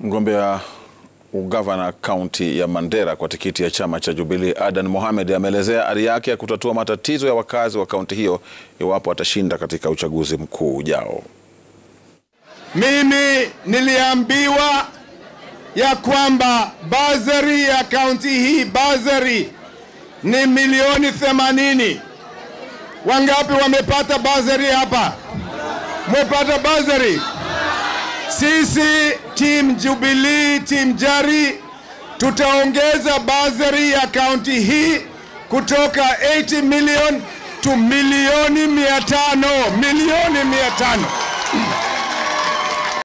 Mgombea ugavana kaunti ya Mandera kwa tikiti ya chama cha Jubilee Adan Mohamed ameelezea ari yake ya kutatua matatizo ya wakazi wa kaunti hiyo iwapo atashinda katika uchaguzi mkuu ujao. Mimi niliambiwa ya kwamba bazari ya kaunti hii bazari ni milioni 80. Wangapi wamepata bazari hapa? Mwepata bazari? Sisi team Jubilee, team Jari tutaongeza bazari ya kaunti hii kutoka 80 million to milioni 500, milioni 500.